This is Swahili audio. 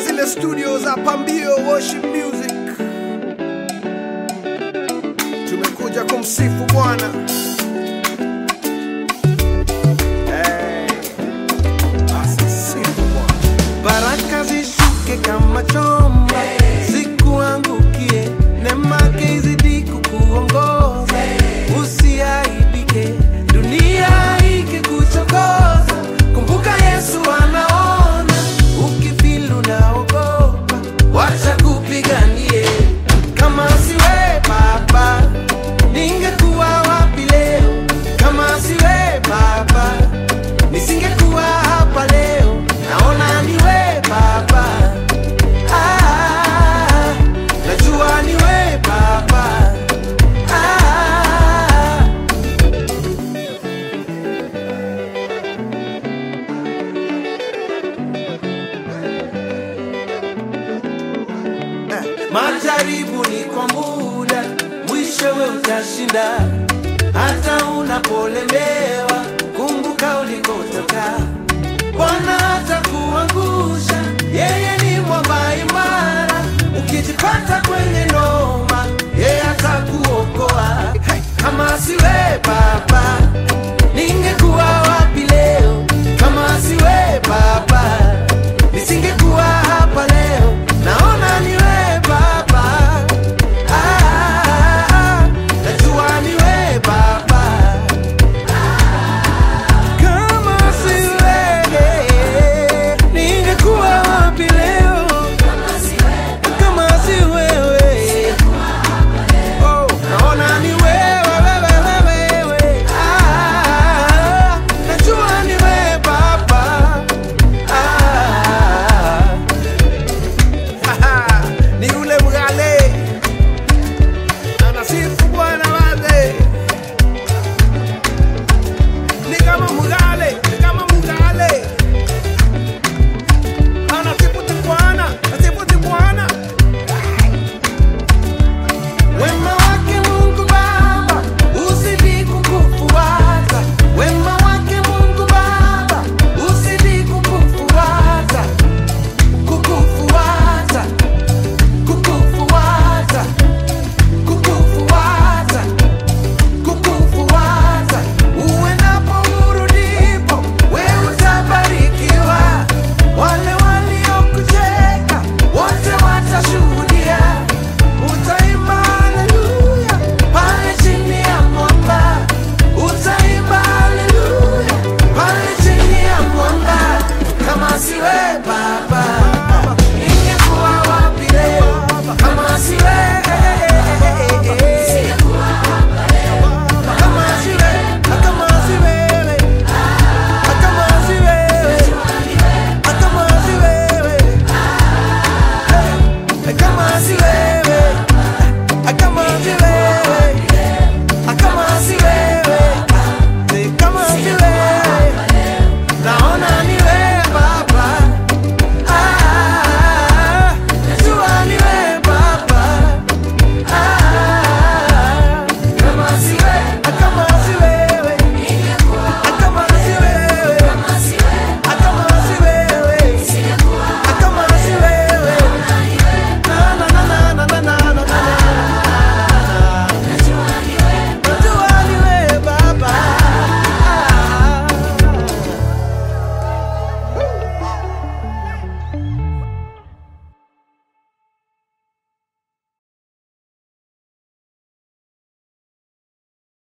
zile studio za Pambio Worship Music. Tumekuja kumsifu Bwana. Hey, asisifu Bwana. baraka zishuke kama chomba zikuangukie nemake izidi kukuongoza usiaibike dunia ikikuchokoza kumbuka yesu anaona ukifilu naogopa wacha kupiganie kama siwe baba ningekuwa wapi leo kama siwe baba nisingekuwa hapa leo naona niwe baba ah, najua niwe baba ah, majaribu ni kwa muda mwishowe utashinda hata unapolemewa kumbuka ulikotoka bwana hatakuangusha yeye ni mwamba imara ukijipata kwenye noma yeye atakuokoa kama siwe baba